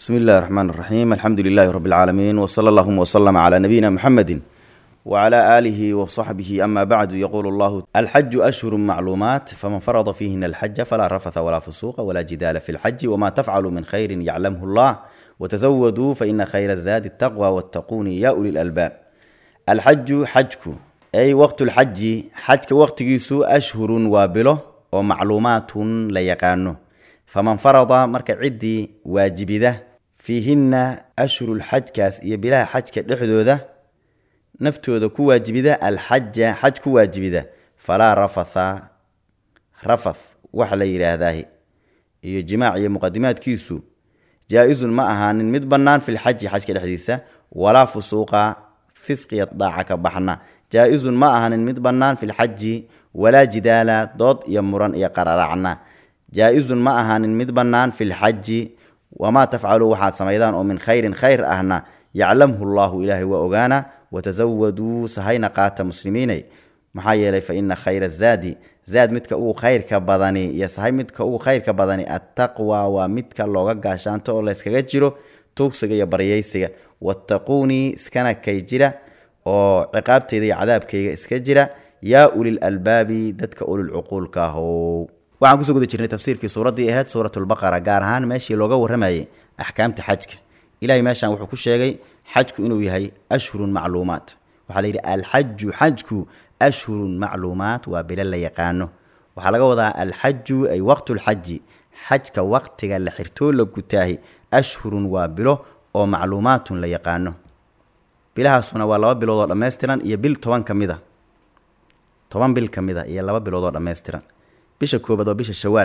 بسم الله الرحمن الرحيم الحمد لله رب العالمين وصلى اللهم وسلم على نبينا محمد وعلى آله وصحبه أما بعد يقول الله الحج أشهر معلومات فمن فرض فيهن الحج فلا رفث ولا فسوق ولا جدال في الحج وما تفعل من خير يعلمه الله وتزودوا فإن خير الزاد التقوى واتقون يا أولي الألباب الحج حجك أي وقت الحج حجك وقت جيسو أشهر وابله ومعلومات ليقانه faman farada marka ciddii waajibida fiihinna ashhurulxajkaas iyo bilaha xajka dhexdooda naftooda ku waajibida alxaja xaj ku waajibida falaa rafatha rafath waxa la yidhaahdaa iyo jimaac iyo muqadimaadkiisu jaa-isun ma ahaanin mid bannaan filxaji xajka dhexdiisa walaa fusuuqa fisqiya daaca ka baxna jaa-isun ma ahaanin mid bannaan filxaji walaa jidaala dood iyo muran iyo qararacna jaa-isun ma ahaanin mid bannaan fi lxaji wamaa tafcaluu waxaad samaydaan oo min khayrin khayr ahna yaclamhu llahu ilaahay waa ogaana watasawaduu sahayna qaata muslimiinay maxaa yeelay fa ina khayra zaadi zaad midka ugu khayrka badani iyo sahay midka ugu khayrka badani attaqwa waa midka looga gaashaanto oo layskaga jiro tuugsiga iyo baryaysiga wattaquunii iskana kay jira oo ciqaabteyda iyo cadaabkayga iska jira yaa ulil albaabi dadka ulilcuquulka ahow waxaan kusoo guda jirnay tafsiirkii suuraddii ahayd suuratulbaqara gaar ahaan meeshii looga warramayay axkaamta xajka ilahay meeshaan wuxuu ku sheegay xajku inuu yahay ashhurun macluumaat waxaa la yidhi alxaju xajku ashhurun macluumaat waa bilo la yaqaano waxaa laga wadaa alxaju ay waqtulxaji xajka waqtiga la xirtoo la gutaahi ashhurun waa bilo oo macluumaatun la yaqaano bilahaasuna waa laba bilood oo dhammaystiran iyo bil toban ka mid a toban bil ka mid a iyo laba bilood oo dhammaystiran bisha koobaad waa bisha shawaal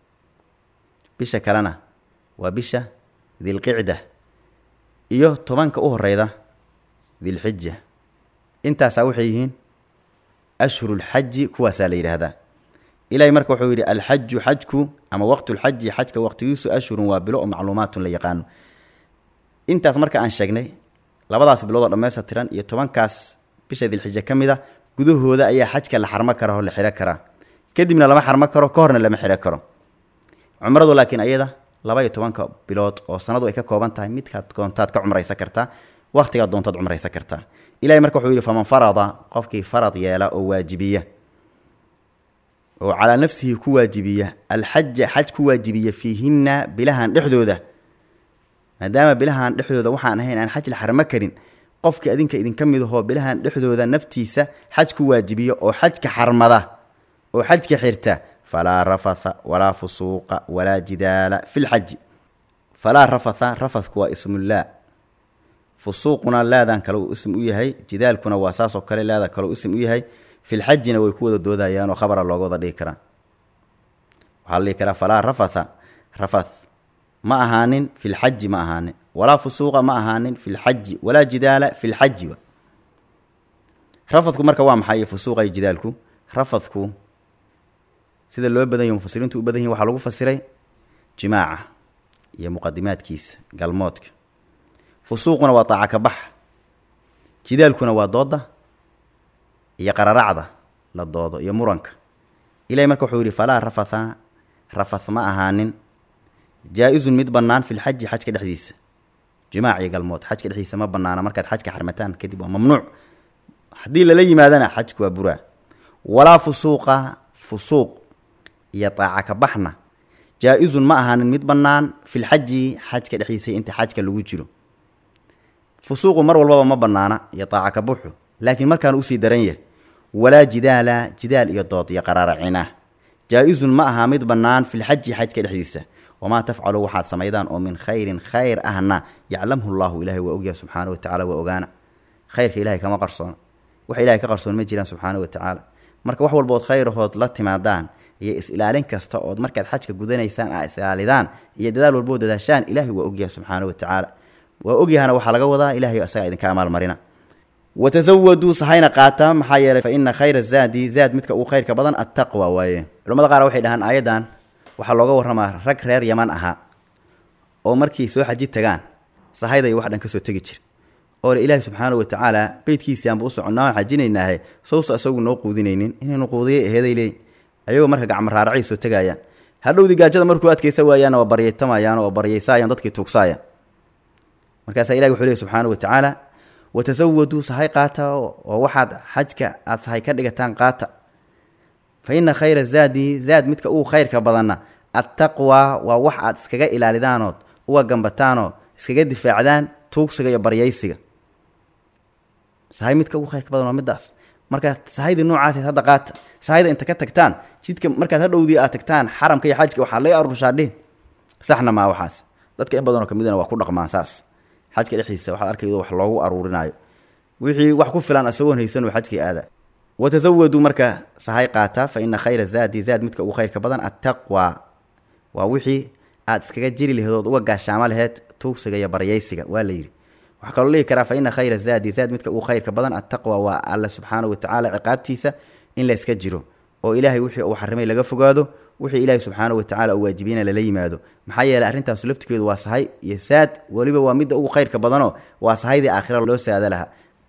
bisha kalena waa bisha dilqicda iyo tobanka u horeyda dilxija intaasaa waxay yihiin ashhurulxaji kuwaasaa la yidhaahdaa ilahay marka wuxuu yidhi alxaju xajku ama waqtulxaji xajka waqtigiisu ashhurun waa bilo oo macluumaatun la yaqaano intaas marka aan sheegnay labadaas bilood oo dhammaystirtiran iyo tobankaas bisha dilxija ka mid a gudahooda ayaa xajka la xarmo kara oo la xiro karaa kadibna lama xarmo karo ka horna lama xiro karo cumradu laakiin ayada laba iyo tobanka bilood oo sanadu ay ka kooban tahay midkaad doontaad ka cumraysan kartaa wakhtigaad doontaad cumraysan kartaa ilahay marka wuxuu yidhi faman farada qofkii farad yeela oo waajibiya oo calaa nafsihi ku waajibiya alxaja xaj ku waajibiya fiihinna bilahan dhexdooda maadaama bilahan dhexdooda waxaan ahayn aan xaj la xarmo karin qofkii adinka idinka mid ahoo bilahan dhexdooda naftiisa xaj ku waajibiya oo xajka xarmada oo xajka xirta falaa rafatha walaa fusuuqa walaa jidaala fi lxaji falaa rafatha rafathku waa ismullah fusuuquna laadan kale uu ism u yahay jidaalkuna waa saasoo kale laada kale uu ism u yahay filxajina way ku wada doodayaan oo khabara looga wada dhigi karaa waxaa la dhihi karaa falaa rafatha rafath ma ahaanin filxaji ma ahaanin walaa fusuuqa ma ahaanin filxaji walaa jidaala filxaji rafathku marka waa maxay fusuuqa iyo jidaalku rafathku sida loo badan yahy mufasiriintu u badan yihin waxaa lagu fasiray jimaaca iyo muqadimaadkiisa galmoodka fusuuquna waa daaca ka bax jidaalkuna waa dooda iyo qararacda la doodo iyo muranka ilahay marka wuxuu yihi falaa rafatha rafath ma ahaanin jaa-isun mid bannaan filxaji xajka dhexdiisa jimaac iyo galmood xajka dhexdiisa ma banaana markaad xajka xarmataan kadib waa mamnuuc haddii lala yimaadana xajku waa buraa walaa fusuuqa fusuuq iyo daaca ka baxna jaa-isun ma ahaanin mid bannaan filxaji xajka dhexdiisa inta xajka lagu jiro fusuuqu mar walbaba ma bannaana iyo daaca ka buxu laakiin markaan usii daran yahy walaa jidaala jidaal iyo dood iyo qaraaracina jaa-isun ma ahaa mid bannaan filxaji xajka dhexdiisa wamaa tafcalu waxaad samaydaan oo min khayrin khayr ahna yaclamhu llahu ilahay waa ogyaha subxaana watacala waa ogaana khayrka ilahay kama qarsoona wax ilahay ka qarsoon ma jiraan subxaana watacaala marka wax walbood khayrahood la timaadaan iyo is-ilaalin kasta ood markaad xajka gudanaysaan aa is-ilaalidaan iyo dadaal walbood dadaashaan ilaahay waa ogyaha subxaana watacaala waa ogyahana waxaa laga wadaa ilahay isagaa idinka amaalmarina watasawaduu sahayna qaata maxaa yeelay fa ina khayra zaadi zaad midka uu khayrka badan attaqwa waaye culamada qaar waxay dhahaan aayaddan waxaa looga warramaa rag reer yaman ahaa oo markii soo xaji tagaan sahayday wax dhan ka soo tegi jir oo le ilaahi subxaana watacaala beytkiisii aanba u soconnaa waan xajinaynaahe sawsa isagu noo quudinaynin inaynu quudiyay aheeday leeyin ayagoo marka gacmo raaracay soo tegaayaan hadhowdii gaajada markuu adkaysa waayaanna waa baryaytamayaan oo baryaysaayaan dadkii tuugsaaya markaasaa ilahi wuxuu lehy subxaanahu watacaala watasawaduu sahay qaata oo waxaad xajka aada sahay ka dhigataan qaata fa ina khayra zaadi zaad midka ugu khayrka badanna attaqwa waa wax aad iskaga ilaalidaanood uga gambataanoo iskaga difaacdaan tuugsiga iyo baryaysiga sahay midka ugu khayrka badan waa middaas markaa sahaydii noocaas hadda qaata sahayda inta ka tagtaan jidka markaad hadhowdii aad tagtaan xaramka iyo xajka waxaa laga arushaa dhihin saxna maa waxaas dadka in badanoo kamidana waa ku dhaqmaan saas xajka dhexdiisa waxaad arkaydo wax loogu aruurinaayo wixii wax ku filan isagoon haysan oo xajkii aada watasawaduu marka sahay qaata fa ina khayra zaadi zaad midka ugu khayrka badan attaqwa waa wixii aad iskaga jiri laheed ood uga gaashaamo laheed tuugsiga iyo baryaysiga waa la yidhi waxaa kaloo dhihi karaa fa ina khayra zaadi zaad midka ugu khayrka badan attaqwa waa alla subxaanahu watacaala ciqaabtiisa in la iska jiro oo ilaahay wixii uu xarimay laga fogaado wixii ilaahay subxaanahu watacala uu waajibiyena lala yimaado maxaa yeeley arrintaasu laftigeedu waa sahay iyo saad weliba waa midda ugu khayrka badanoo waa sahaydii aakhira loo saada lahaa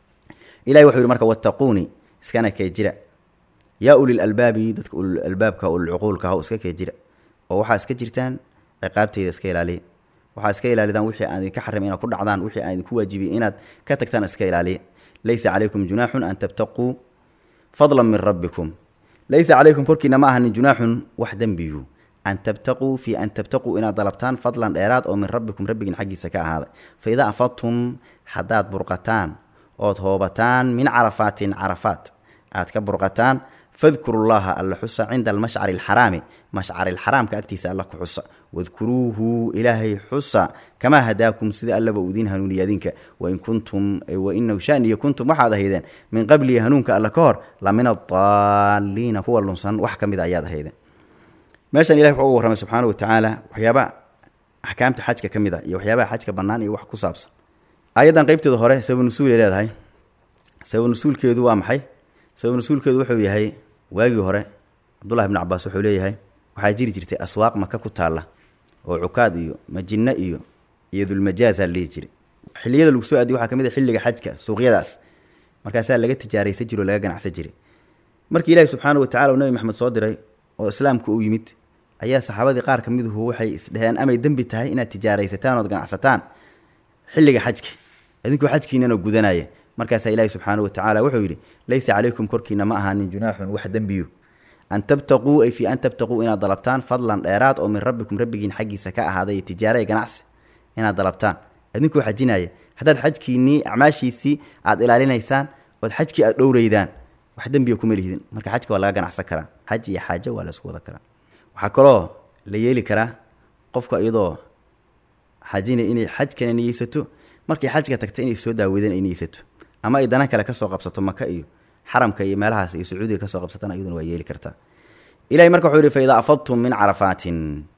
ilahay wuxuu yihi marka wattaquuni iskana kee jira yaa ulil albaabi dadka ulul albaabka ululcuquulka ha iska kee jira oo waxaa iska jirtaan ciqaabteyda iska ilaaliya waxaa iska ilaalidaan wixii aan idinka xarimay inaad ku dhacdaan wixii aan idinku waajibiyey inaad ka tagtaan iska ilaaliya laysa calaykum junaaxun an tabtaquu fadlan min rabbikum laysa calaykum korkiina ma ahanin junaaxun wax dembiyu an tabtaquu fii an tabtaquu inaad dalabtaan fadlan dheeraad oo min rabbikum rabbigin xaggiisa ka ahaaday fa idaa afadtum haddaad burqataan ood hoobataan min carafaatin carafaat aad ka burqataan fadkuru llaha alla xusa cinda almashcari alxaraami mashcari alxaraamka agtiisa alla ku xusa wadkuruuhu ilaahay xusa kamaa hadaakum sida allaba uu idiin hanuuniya adinka wain kuntum wainahu shaniya kuntum waxaad ahaydeen min qablihi hanuunka alla ka hor la min adaalliina kuwa lunsan wax ka mid a ayaad ahaydeen meeshan ilahi wuxuu uga warramay subxaana wa tacaala waxyaaba axkaamta xajka ka mid a iyo waxyaabaha xajka bannaan iyo wax ku saabsan aayaddan qeybteeda hore sabab nusuulay leedahay sabab nusuulkeedu waa maxay sabab nusuulkeedu wuxuu yahay waagii hore cabdullahi bnu cabaas wuxuu leeyahay waxaa jiri jirtay aswaaq maka ku taalla oo cukaad iyo majinno iyo iyo dulmajaasaa la dhihi jiray xilliyada lagu soo aadiy waxaa ka mid a xilliga xajka suuqyadaas markaasaa laga tijaaraysan jiro o laga ganacsan jiray markii ilaahi subxaana wa tacala uu nabi maxamed soo diray oo islaamka u yimid ayaa saxaabadii qaar ka miduhu waxay isdheheen amay dembi tahay inaad tijaaraysataan ood ganacsataan xilliga xajka idinkuu xajkiinana gudanaya markaasaa ilaahi subxaana wa tacaala wuxuu yidhi laysa calaykum korkiina ma ahaanin junaaxun wax dembiyu an tabtaquu ay fii an tabtaquu inaad dalabtaan fadlan dheeraad oo min rabbikum rabbigiin xaggiisa ka ahaaday tijaara iyo ganacsi inaad dalabtaan idinkuu xajinaya haddaad xajkiinnii acmaashiisii aad ilaalinaysaan ood xajkii aad dhowreydaan wax dembiya kuma lihidin marka xajka waa laga ganacsan karaa xaj iyo xaajo waa la isku wada karaa waxaa kaloo la yeeli karaa qofka iyadoo xajina inay xajkana niyeysato markay xajka tagta inay soo daaweydaan ay niyeysato ama ay dana kale kasoo qabsato maka iyo xaramka iyo meelahaas iyo sacuudiga kasoo qabsatana iyaduna waa yeeli kartaa ilahay marka wuxuu yihi fa idaa afadtum min carafaatin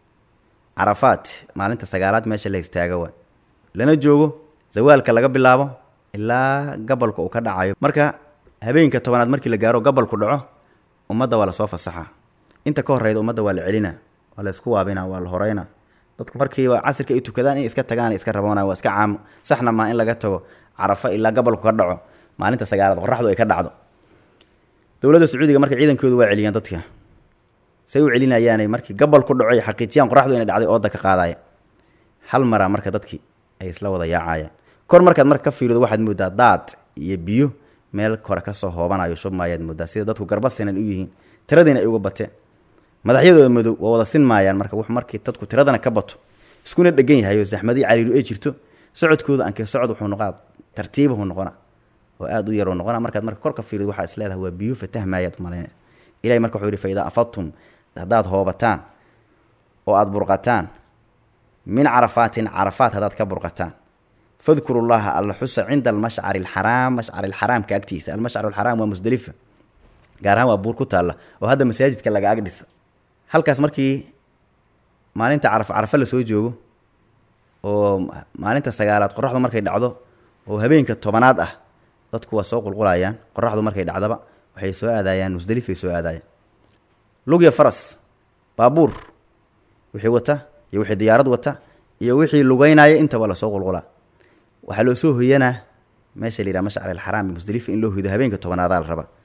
carafaat maalinta sagaalaad meesha la istaaga waa lana joogo zawaalka laga bilaabo ilaa gabalka uu ka dhacayo marka habeenka tobanaad markii la gaaro gabalku dhaco ummadda waa lasoo fasaxa inta ka horeyda ummadda waa la celina waa la isku waabina waa la horeyna dadku markiiba casirka ay tukadaan inay iska tagaan iska raboona waa iska caamo saxna maa in laga tago carafo ilaa gabalku ka dhaco maalinta sagaalaad qoraxdu ay ka dhacdo dowladda sacuudiga marka ciidankoodu waa celiyaan dadka say u celinayaanay markii gabal ku dhaco ay xaqiijiyaan qoraxdu inay dhacday ooda ka qaadaya hal maraa marka dadkii ay isla wada yaacayaan kor markaad marka ka fiirido waxaad moodaa daad iyo biyo meel kore kasoo hoobanayo shubmaayaad moodaa sida dadku garba sinan u yihiin tiradiina ay uga bateen madaxyadooda madow waa wada sin maayaan marka w markii dadku tiradana ka bato iskuna dhegan yahay oo zaxmadii cariiru ay jirto socodkooda ankee socod wuxuu noqaa tartiibahu noqona oo aada u yaruu noqona markaad marka kor ka fiirido waxaa is leedahay waa biyo fatahmaayaad umalayna ilahay marka wuxuu yihi fa idaa afadtum haddaad hoobataan oo aada burqataan min carafaatin carafaat haddaad ka burqataan fadkuru llaha alla xusa cinda almashcari alxaraam mashcari alxaraamka agtiisa almashcar alxaraam waa musdelifa gaar ahaan waa buur ku taalla oo hadda masaajidka laga ag dhisa halkaas markii maalinta caraf carafa la soo joogo oo maalinta sagaalaad qoraxdu markay dhacdo oo habeenka tobanaad ah dadku waa soo qulqulayaan qoraxdu markay dhacdaba waxay soo aadayaan musdelifay soo aadayaan lugya faras baabuur wixii wata iyo wixii diyaarad wata iyo wixii lugeynaya intaba lasoo qulqulaa waxaa loo soo hoyanaa meesha la yidhaha mashcar alxaraam musdelifa in loo hoydo habeenka tobnaadaa la rabaa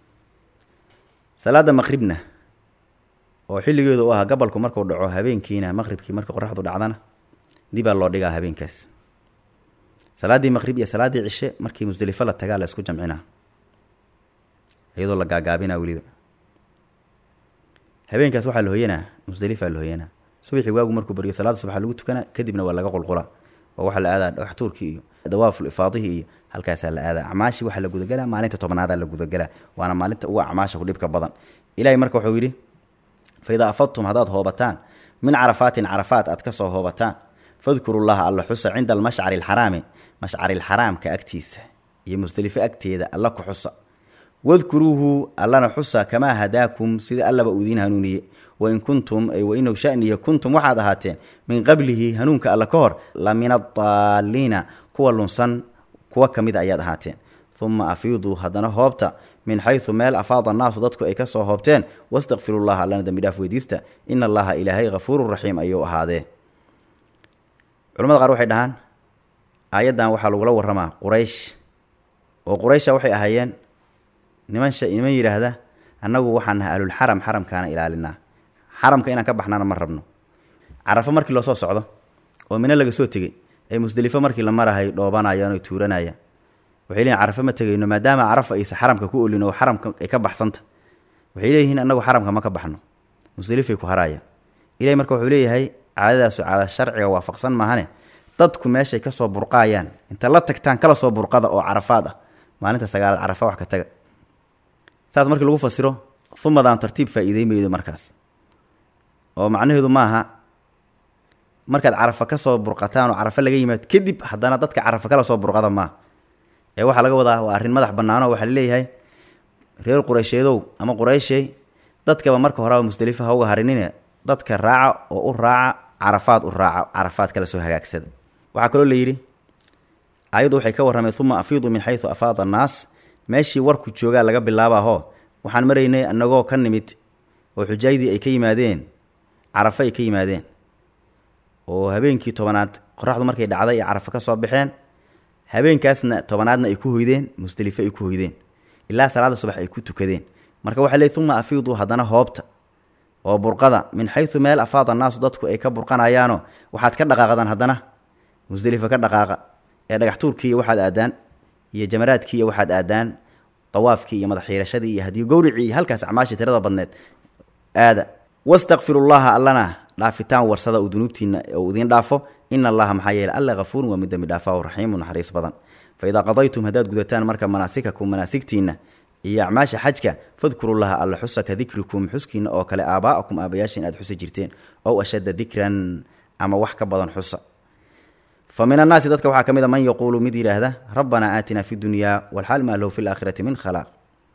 salaada maqribna oo xilligeedu u ahaa gabalku markuu dhaco habeenkiina maqribkii marka qoraxdu dhacdana dibaa loo dhigaa habeenkaas salaaddii maqrib iyo salaaddii cishe markii musdelifo la tagaa la isku jamcinaa iyadoo la gaagaabinaa weliba habeenkaas waxaa la hoyanaa musdelifaa la hoyanaa subaxii waagu markuu baryo salaada subaxa lagu tukanaa kadibna waa laga qulqulaa oo waxaa la aadaa dhagax tuurkii iyo dawaaful ifaadihii iyo halkaasaa la aadaa acmaashii waxaa la gudagelaa maalinta tobnaadaa la gudagelaa waana maalinta ugu acmaasha ku dhibka badan ilahay marka wuxuu yidhi fa idaa afadtum haddaad hoobataan min carafaatin carafaat aad ka soo hoobataan fadkurullaha alla xusa cinda almashcari alxaraami mashcarilxaraamka agtiisa iyo musdelifo agteeda alla ku xusa wadkuruuhu allana xusa kamaa hadaakum sida allaba uu idiin hanuuniye wain kuntum ay wainaw shaniya kuntum waxaad ahaateen min qablihi hanuunka alla ka hor la min adaalliina kuwa lunsan kuwa ka mid ayaad ahaateen uma afiiduu haddana hoobta min xaysu meel afaada annaasu dadku ay ka soo hoobteen wastakfirullaha allana dembi dhaaf weydiista ina allaha ilaahay hafuurun raxiim ayuu ahaadee culamada qaar waxay dhahaan aayaddan waxaa lagula waramaa quraysh oo quraysha waxay ahaayeen niman niman yidhaahda annagu waxaan nahay ahlulxaram xaramkaana ilaalinaa xaramka inaan ka baxnaana ma rabno carafo markii loo soo socdo oo mino laga soo tegey ay musdelifo markii la marahay dhoobanayaan oy tuuranayaan waxay leeyihin carafo ma tegayno maadaama carafa aysa xaramka ku olin oo xaramka ay ka baxsanta waxay leeyihiin annagu xaramka ma ka baxno musdelifay ku haraayaan ilahay marka wuxuu leeyahay caadadaasu caada sharciga waafaqsan maahane dadku meeshay ka soo burqaayaan inta la tagtaan kala soo burqada oo carafaad ah maalinta sagaalaad carafa wax ka taga saas markii lagu fasiro umadaan tartiib faa-iidey maydo markaas oo macnaheedu maaha markaad carafa ka soo burqataan oo carafa laga yimaad kadib haddana dadka carafa kala soo burqada maaha ee waxaa laga wadaa waa arrin madax bannaano waxaa laleeyahay reer quraysheedow ama qurayshey dadkaba marka horeba musdelifa ha uga harinine dadka raaca oo u raaca carafaad u raaca carafaad kala soo hagaagsada waxaa kaloo la yidhi ayaddu waxay ka warramay uma afiidu min xaysu afaada annaas meeshii warku joogaa laga bilaabaahoo waxaan maraynay annagoo ka nimid oo xujaydii ay ka yimaadeen carafo ay ka yimaadeen oo habeenkii tobanaad qoraxdu markay dhacday ay carafo ka soo baxeen habeenkaasna tobanaadna ay ku hoydeen musdelifo ay ku hoydeen ilaa salaada subax ay ku tukadeen marka waxaa leey uma afiiduu haddana hoobta oo burqada min xaysu meel afaada annaasu dadku ay ka burqanayaanoo waxaad ka dhaqaaqdaan haddana musdelifo ka dhaqaaqa ee dhagax tuurkii iyo waxaad aadaan iyo jamaraadkii iyo waxaad aadaan dawaafkii iyo madaxiirashadii iyo haddii gowricii iyo halkaas acmaashii tirada badneed aada wastakfirullaha allana dhaafitaan warsada uu dunuubtiina uu idiin dhaafo ina allaha maxaa yeele alla hafuurun waa mid dembi dhaafaa raxiimu naxariis badan fa idaa qadaytum haddaad gudataan marka manaasikakum manaasigtiinna iyo acmaasha xajka fadkurullaha alla xusa ka dikrikum xuskiina oo kale aabaa'akum aabayaashin aad xusi jirteen ow ashadda dikran ama wax ka badan xusa fa min annaasi dadka waxaa ka mid a man yaquulu mid yidhaahda rabbanaa aatinaa fi dunyaa walxaal maa lahu fi laakhirati min khalaaq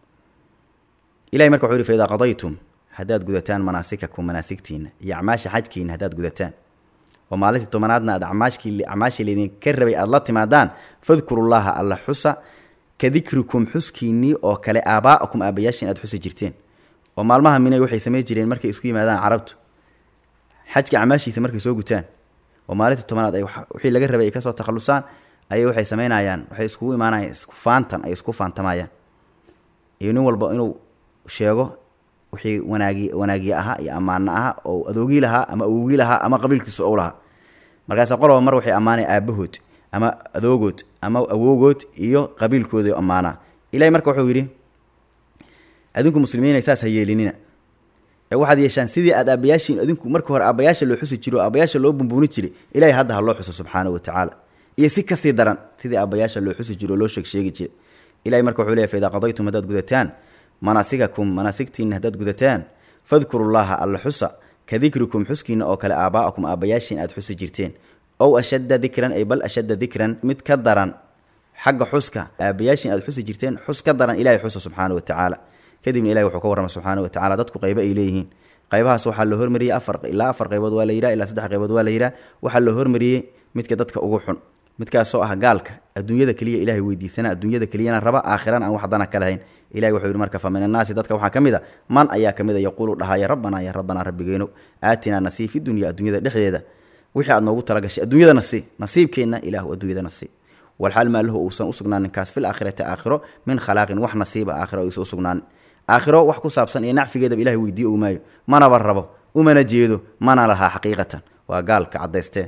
ilahay marka wuxuu yihi fa idaa qadaytum haddaad gudataan manaasikakum manaasigtiina iyo acmaasha xajkiina haddaad gudataan oo maalintii tobanaadna aad amaashkii acmaashii laydinka rabay aada la timaadaan fadkurullaha alla xusa ka dikrikum xuskiinnii oo kale aabaa'akum aabayaashin aad xusi jirteen oo maalmaha minay waxay samayn jireen markay isku yimaadaan carabtu xajka acmaashiisa markay soo gutaan oo maalintii tobanaad ay wixii laga rabay ay kasoo takhalusaan ayay waxay samaynayaan waxay iskugu imaanayaan isku faantan ay isku faantamayaan iyo nin walba inuu sheego wixii wanaagi wanaagiye ahaa iyo ammaano ahaa oo adoogii lahaa ama awogii lahaa ama qabiilkiisu ou lahaa markaase qoloba mar waxay ammaanaya aabahood ama adoogood ama awoogood iyo qabiilkoodii ammaanaa ilahay marka wuxuu yidhi adinku muslimiina saas ha yeelinina ee waxaad yeeshaan sidii aad aabayaashiin adinku marka hore aabayaasha loo xusi jiro o aabayaasha loo bumbuuni jiray ilahay hadda ha loo xuso subxaana wa tacaala iyo si kasii daran sidii aabayaasha loo xusi jiro o loo sheeg sheegi jiray ilahay marka wuxuu leey fa idaa qadaytum haddaad gudataan manaasikakum manaasigtiina haddaad gudataan fadkurullaha alla xusa ka dikrikum xuskiina oo kale aabaa'akum aabayaashiin aad xusi jirteen ow ashadda dikran ay bal ashadda dikran mid ka daran xagga xuska aabayaashiin aad xusi jirteen xus ka daran ilahay xusa subxaana wa tacaala kadibna ilahi wuxuu ka warrama subxaana wa tacala dadku qaybo ay leeyihiin qaybahaas waxaa loo hormariyey afar ilaa afar qaybood waa la yidhaha ilaa saddex qaybood waa la yidhaha waxaa loo hormariyey midka dadka ugu xun midkaasoo ah gaalka adduunyada keliya ilahay weydiisana adduunyada keliyana raba aakhirana aan waxdana ka lahayn ilahi wuxuu yidhi marka fa min annaasi dadka waxaa ka mid a man ayaa ka mid a yaquulu dhahaya rabbanaa ya rabbanaa rabbigeeno aatinaa nasii fi dunya adduunyada dhexdeeda wixii aad noogu talagashay adduunyada nasii nasiibkeenna ilaahu adduunyada nasii walxaal maa lahu uusan usugnaanin kaas fil aakhirati aakhiro min khalaaqin wax nasiiba aakhiro aysan usugnaanin aakhiro wax ku saabsan iyo nacfigeedaba ilahay weydiiyo u maayo manaba rabo umana jeedo mana lahaa xaqiiqatan waa gaalka caddaystee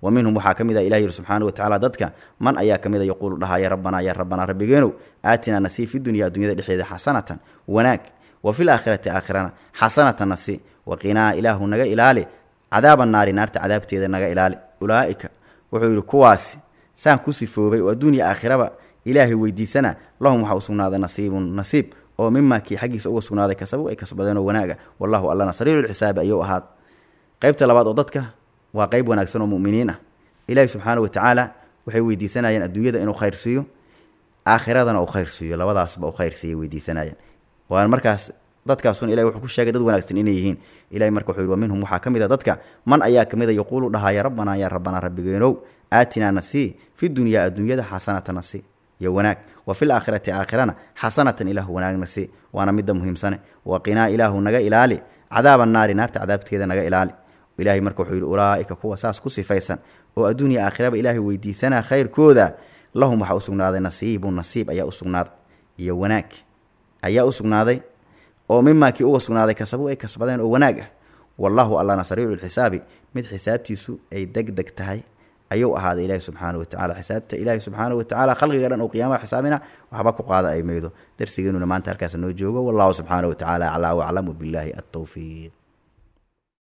wa minhum waxaa ka mid ah ilah yidhi subxaana wa tacaala dadka man ayaa ka mid a yaquulu dhahaya rabbanaa yaa rabbanaa rabbigeenow aatinaa nasii fi dunya addunyada dhexdeeda xasanatan wanaag wa fil aakhirati aakhirana xasanatan nasi waqinaa ilaahu naga ilaali cadaaba naari naarta cadaabteeda naga ilaali ulaa'ika wuxuu yidhi kuwaasi saan ku sifoobay oo adduunya aakhiraba ilaahay weydiisana lahum waxaa u sugnaaday nasiibun nasiib oo mimaa kii xaggiisa uga sugnaaday kasabu ay kasbadeenoo wanaaga wallahu allana sariiculxisaabi ayuu ahaad qaybta labaad oo dadka waa qayb wanaagsan oo mu'miniin ah ilaahi subxaana wa tacaala waxay weydiisanayeen adduunyada inuu khayr siiyo aakhiradana uu khayr siiyo labadaasba uu khayr siiyay weydiisanayeen waan markaas dadkaasun ilahi wuxuu ku sheegay dad wanaagsan inay yihiin ilahi marka wuxuu yidhi wa minhum waxaa ka mid a dadka man ayaa ka mid a yaquulu dhahaya rabbanaa yaa rabbanaa rabbigeenow aatinaa nasii fi dunyaa adduunyada xasanata nasi iyo wanaag wa fil aakhirati aakhirana xasanatan ilaahu wanaag nasi waana midda muhiimsane waqinaa ilaahu naga ilaali cadaaba naari naarta cadaabteeda naga ilaali ilahay marka wuxuu yidhi ulaa'ika kuwa saas ku sifaysan oo adduunya aakhiraba ilaahay weydiisanaa khayrkooda lahum waxaa u sugnaaday nasiibun nasiib ayaa u sugnaaday iyo wanaag ayaa u sugnaaday oo mimaa kii uga sugnaaday kasabu ay kasbadeen oo wanaag ah wallahu allana sariiculxisaabi mid xisaabtiisu ay deg deg tahay ayuu ahaaday ilaahi subxaana wa tacala xisaabta ilaahi subxaana wa tacala khalqiga dhan oo qiyaamaha xisaabina waxba ku qaada ay maydo darsigeenuna maanta halkaas noo joogo wallahu subxaana wa tacaala aclaa waclamu billaahi altowfiiq